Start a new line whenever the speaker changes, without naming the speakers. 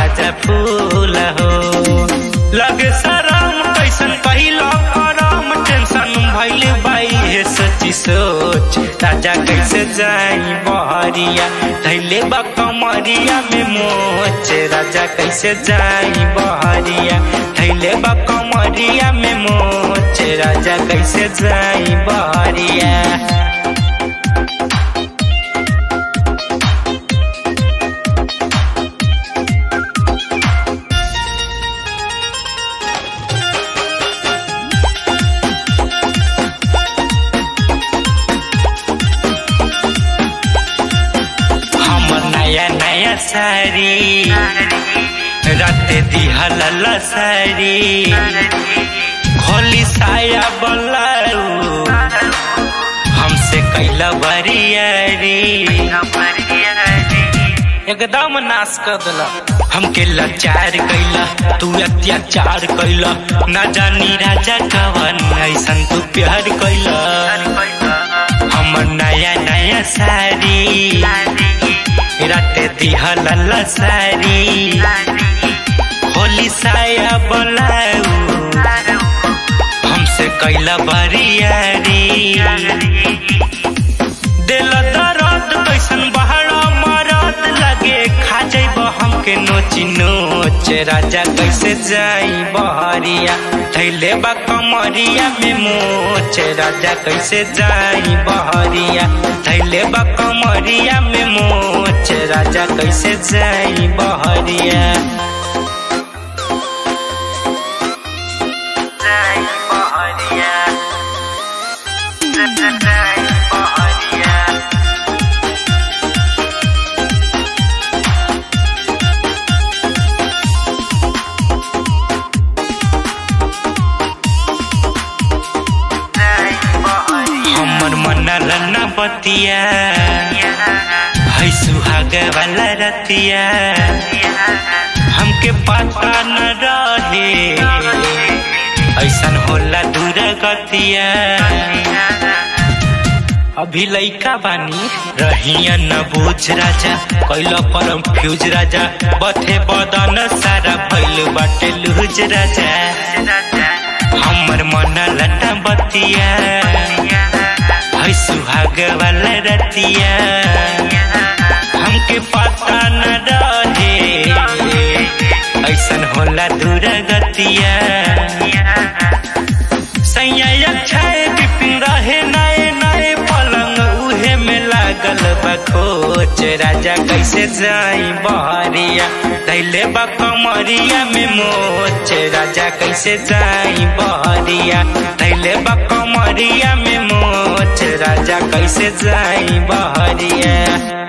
ताजा फूल हो लगे शरम कैसन पहिला करम टेंशन भइल बाई हे सची सोच राजा कैसे जाई बहरिया धैले बा कमरिया में मोच राजा कैसे जाई बहरिया धैले बा कमरिया में मोच राजा कैसे जाई बहरिया हमर नया नया साड़ी राते दिहल साड़ी खोली साया बलाऊ हमसे कैला बरियारी एकदम नाश कर दिला हमके लाचार कैला तू अत्याचार कैला ना जानी राजा कवन ऐसन तू प्यार कैला हमर नया नया साड़ी राते दिहल साड़ी होली साया बोलाऊ हमसे कैला बरियारी दिल दर्द कैसन बहरा मरद लगे खा जैब हमके नोची नोच राजा कैसे जाई बहरिया थैले बा कमरिया में मोच राजा कैसे जाई बहरिया थैले बा कमरिया में मोच राजा कैसे जाई बहरिया जाई बहरिया जाई बहरिया हमर मन रन्ना बतिया है सुहाग वाला रतिया हमके पता न रहे ऐसन होला दूर गतिया अभी लइका बानी रहिया न बूझ राजा कैल परम फ्यूज राजा बथे बदन सारा भइल बाटे लूज राजा हमर मन लटा बतिया है सुहाग वाला रतिया हमके पता न रहे ऐसन होला दूर गतिया सैया छाए बिपिन रहे नए नए पलंग उहे में लागल बखोच राजा कैसे जाई बहरिया कैले बा कमरिया में मोच राजा कैसे जाई बहरिया कैले बा कमरिया में मोच राजा कैसे जाई बहरिया